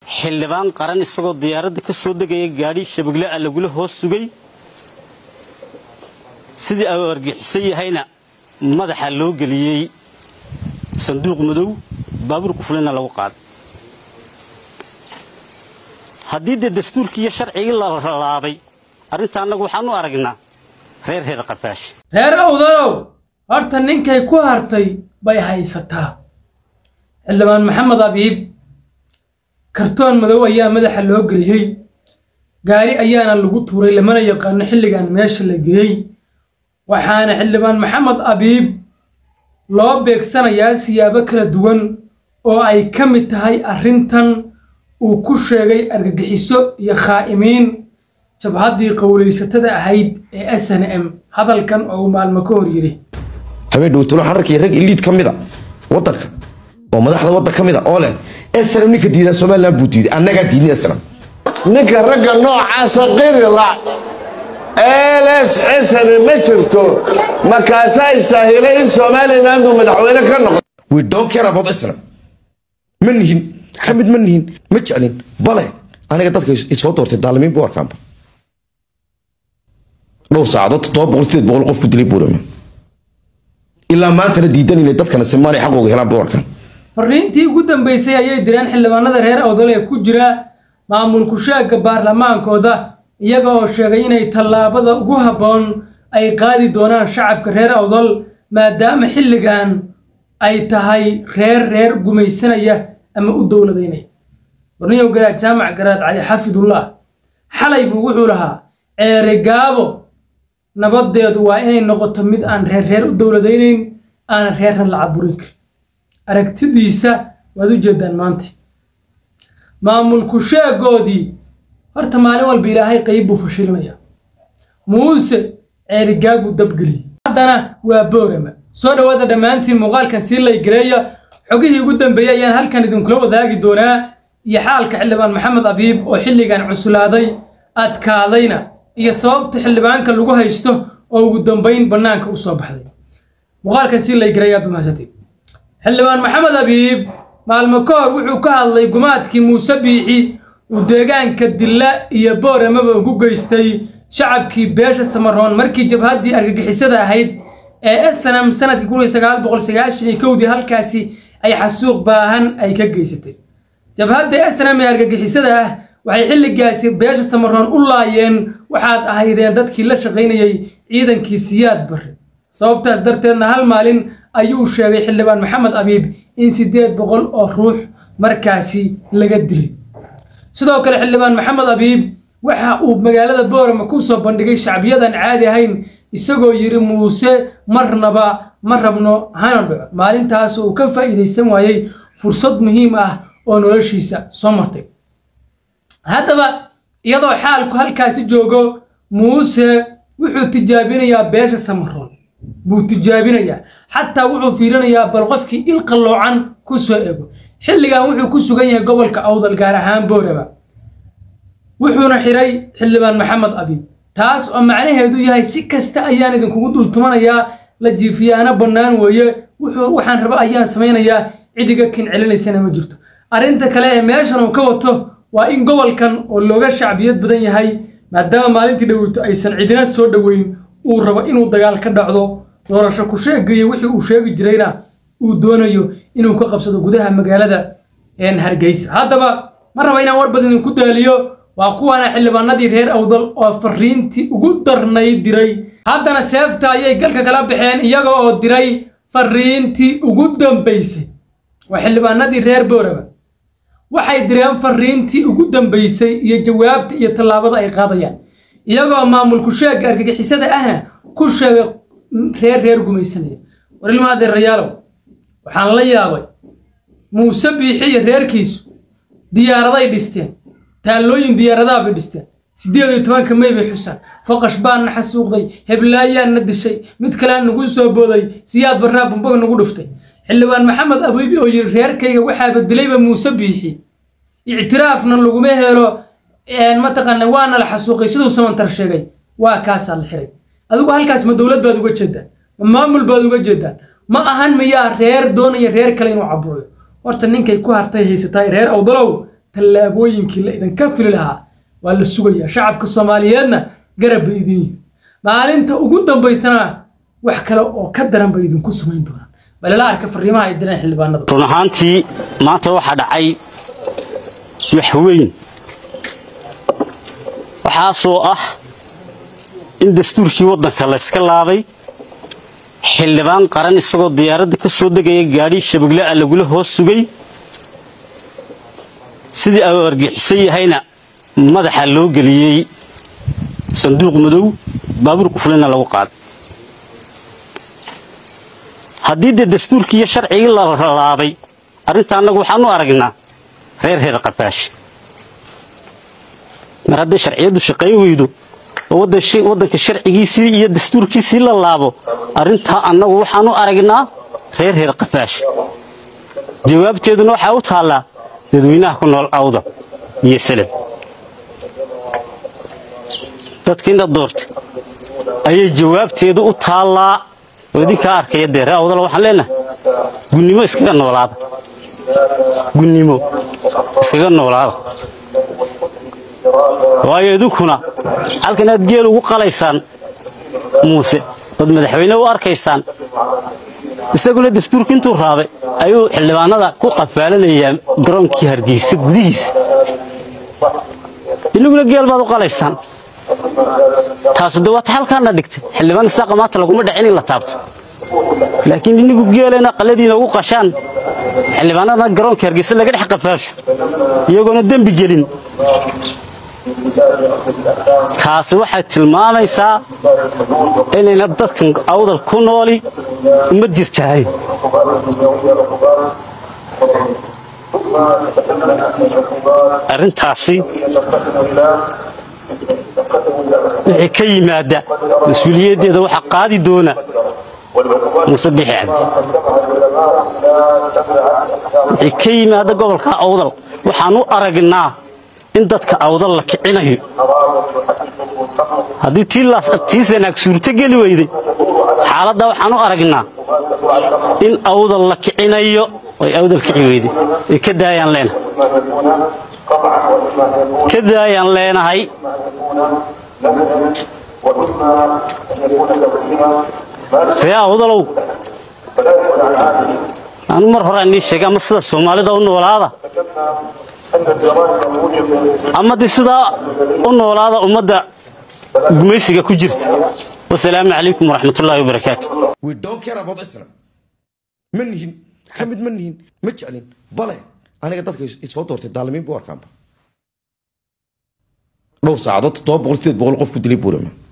xildhibaan qaran isagoo diyaaradda ka soo degaya gaadhi shabegle ah lagula hoos sugay sidii au argixisan yahayna madaxa loo geliyey sanduuq madow baabuurku fulina lagu qaaday haddii dee dastuurkii iyo sharcigii la laabay arrinta annagu waxaan u aragnaa reer reer qarbaash reer awdalow horta ninkay ku hartay bay haysataa xildhibaan maxamed abiib kartoon madow ayaa madaxa loo geliyey gaari ayaana lagu tuuray lamana yaqaano xilligan meesha la geeyey waxaana xildhibaan maxamed abiib loo beegsanayaa siyaabo kala duwan oo ay ka mid tahay arrintan uu ku sheegay argagixiso iyo khaa'imiin jabhaddii qowlaysatada ahayd ee s n m hadalkan oo uu maalmo ka hor yidhi habeen dhowtalo xararkii rag iliid ka mida wadanka oo madaxda waddan ka mida oo leh esram ninka diidaa somalilan buu diiday annagaa diidni esram ninka ragga noocaasa qirila ls cisani ma jirto markaasaa istaahilay in somalilandu madaxweyne ka noqdo we don't care about esram ma nihin ka mid ma nihin ma jeclin bale aniga dadka isoo doortay daalimiin buu arkaanba dhowr saacadood toddoba boqol sideed boqol qof ku dilay buurama ilaa maantana diidan inay dadkana soomaaliya xaqooga helaan buu arkaan fariintii ugu dambeysay ayay direen xildhibaanada reer awdal ee ku jira maamulku sheegga baarlamaankooda iyaga oo sheegay inay tallaabada ugu habboon ay qaadi doonaan shacabka reer awdal maadaama xilligan ay tahay reer reer gumaysanaya ama u dowladaynaya warniyow garaad jaamac garaad cali xafidullah xalay buu wuxuu lahaa ceere gaabo nabadeedu waa inay noqoto mid aan reer reer u dowladaynayn aanan reerna la caburin karin aragtidiisa waad u jeedaan maanta maamulku sheegoodii horta maalin walba ilaahay qayb buu fashilinaya muuse ceerigaab buu dabgeliyey haddana waa boorama soo dhowaada dhammaantiin muuqaalkan sii laygareeya xogihii ugu dambeeyey ayaan halkan idinkula wadaagi doonaa iyo xaalka xildhibaan maxamed abiib oo xilligan cuslaaday adkaadayna iyo sababta xildhibaanka lagu haysto oo ugu dambayn bannaanka u soo baxday muuqaalkan sii laygareeya aad mahadsantiin xildhibaan maxamed abiib maalmo ka hor wuxuu ka hadlay gumaadkii muuse biixi uu deegaanka dilla iyo booramaba ugu geystay shacabkii beesha samaroon markii jabhaddii argagixisada ahayd ee snm sanadkii kun iyo sagaal boqol sagaashan iyo kowdii halkaasi ay xasuuq baahan ay ka geysatay jabhadda snm ee argagixisada ah waxay xilligaasi beesha samaroon u laayeen waxaad ahaydeen dadkii la shaqaynayay ciidankii siyaad barre sababtaas darteedna hal maalin ayuu sheegay xildhibaan maxamed abiib in siddeed boqol oo ruux markaasi laga dilay sidoo kale xildhibaan maxamed abiib waxa uu magaalada boorama ku soo bandhigay shacbiyadan caadi ahayn isagoo yidhi muuse marnaba ma rabno hana dhaco maalintaas uu ka faa'iidaysan waayey fursad muhiim ah oo noloshiisa soo martay haddaba iyadoo xaalku halkaasi joogo muuse wuxuu tijaabinayaa beesha samaroon buu tijaabinayaa xataa wuxuu fiirinayaa bal qofkii il qalloocan ku soo ego xilligan wuxuu ku sugan yahay gobolka awdal gaar ahaan booraba wuxuuna xiray xildhibaan maxamed abiib taas oo macnaheedu yahay si kasta ayaan idinkugu dultumanayaa la jiifiyaana bannaan weeye wuxuu waxaan raba ayaan samaynayaa cidiga kin celinaysana ma jirto arrinta kale ee meeshan uu ka wato waa in gobolkan oo looga shacbiyad badan yahay maadaama maalintii dhoweyto aysan cidina soo dhoweyn uu rabo inuu dagaal ka dhacdo doorasho ku sheegayo wixii uu sheegi jirayna uu doonayo inuu ka qabsado gudaha magaalada hargeysa haddaba ma raba inaan war badan idinku daaliyo waa kuwaana xildhibaanadii reer awdal oo fariintii ugu darnay diray haddana seefta ayay galka kala baxeen iyaga oo diray fariintii ugu dambaysay waa xildhibaanadii reer booraba waxay direen fariintii ugu dambaysay iyo jawaabta iyo tallaabada ay qaadayaan iyagoo maamulku sheegga argagixisada ahna ku sheegay reer reer gumaysanaya war ilma adeerayaalow waxaan la yaabay muuse biixi iyo reerkiisu diyaaraday dhisteen taallooyin diyaaradaha bay dhisteen siddeed iyo tobanka may bay xusaan foqash baanna xasuuqday heblaayaanna dishay mid kalea nagu soo booday siyaad barraa bumbag nagu dhuftay xildhibaan maxamed abiibi oo yidhi reerkayga waxaaba dilayba muuse biixi ictiraafna laguma helo mataqaana waana la xasuuqay siduu samantar sheegay waa kaasaa la xiray adigu halkaas ma dowlad baad uga jeedaan ma maamul baad uga jeedaan ma ahan miyaa reer doonaya reer kale inuu caburayo horta ninkay ku hartay haysataay reer awdalow tallaabooyinkii la idinka fili lahaa waa la sugayaa shacabka soomaaliyeedna garab bay idin yihin maalinta ugu dambaysana wax kale oo ka daran bay idinku samayn doonaan balila arka fariimaha ay direen xildhibaanadu run ahaantii maanta waxaa dhacay wax weyn waxaasoo ah in dastuurkii waddanka layska laabay xildhibaan qaran isagoo diyaaradda ka soo degaya gaadhi shabeglaa lagula hoos sugay sidii au argixisan yahayna madaxa loo geliyey sanduuq madow baabuurku fulina lagu qaaday haddii dee dastuurkii iyo sharcigii la laabay arrinta annagu waxaanu aragnaa reer reer qafaash mar hadday sharciyaddu shaqayn weydo oo waddanka sharcigiisii iyo dastuurkiisii la laabo arrintaa annagu waxaanu aragnaa reer reer qafaash jawaabteeduna waxaa u taallaa dadweynaha ku nool awda iyo salem dadkiina doorta ayay jawaabteedu u taallaa oo idinkaa arkaya dee ree awdala waxaan leenahay gunnimo iskaga noolaada gunnimo iskaga noolaada waayo idinkuna halkan aad geel ugu qalaysaan muuse ood madaxweyne u arkaysaan isaguna dastuurka intuu raabay ayuu xildhibaanada ku qafaalanayaa garoonkii hargeysa gudihiisa inaguna geel baad u qalaysaan taasu de waata halkaana dhigtay xildhibaan isaaqa maanta laguma dhacin in la taabto laakiin inigu geelena qaladiina ugu qashaan xildhibaanadana garoonka hargeysa laga dhex qafaasho iyagoona dembi gelin taasi waxay tilmaamaysaa inayna dadkan awdal ku nooli uma jirtahay arrintaasi wixii ka yimaada mas-uuliyaddeeda waxaa qaadi doona muuse bixi cabdi wixii ka yimaada gobolka awdal waxaan u aragnaa in dadka awdal la kicinayo haddii tii sanaag suurto geli weyday xaaladda waxaan u aragnaa in awdal la kicinayo ay awdal kici weyday ay ka daayaan leenahay ka daayaan leenahay ree awdalow anu mar hore nii sheegay ama sida soomaalida u noolaada ama de sidaa u noolaada ummadda gumaysiga ku jirta wasalaamu calaykum waraxmatullaahi wabarakaatu we don't care about islam ma nihin ka mid ma nihin ma jeclin bale aniga dadka isoo doortay daalimiin buu arkaanba dhowr saacadood toddoba boqol sideed boqol qof ku dilay buurama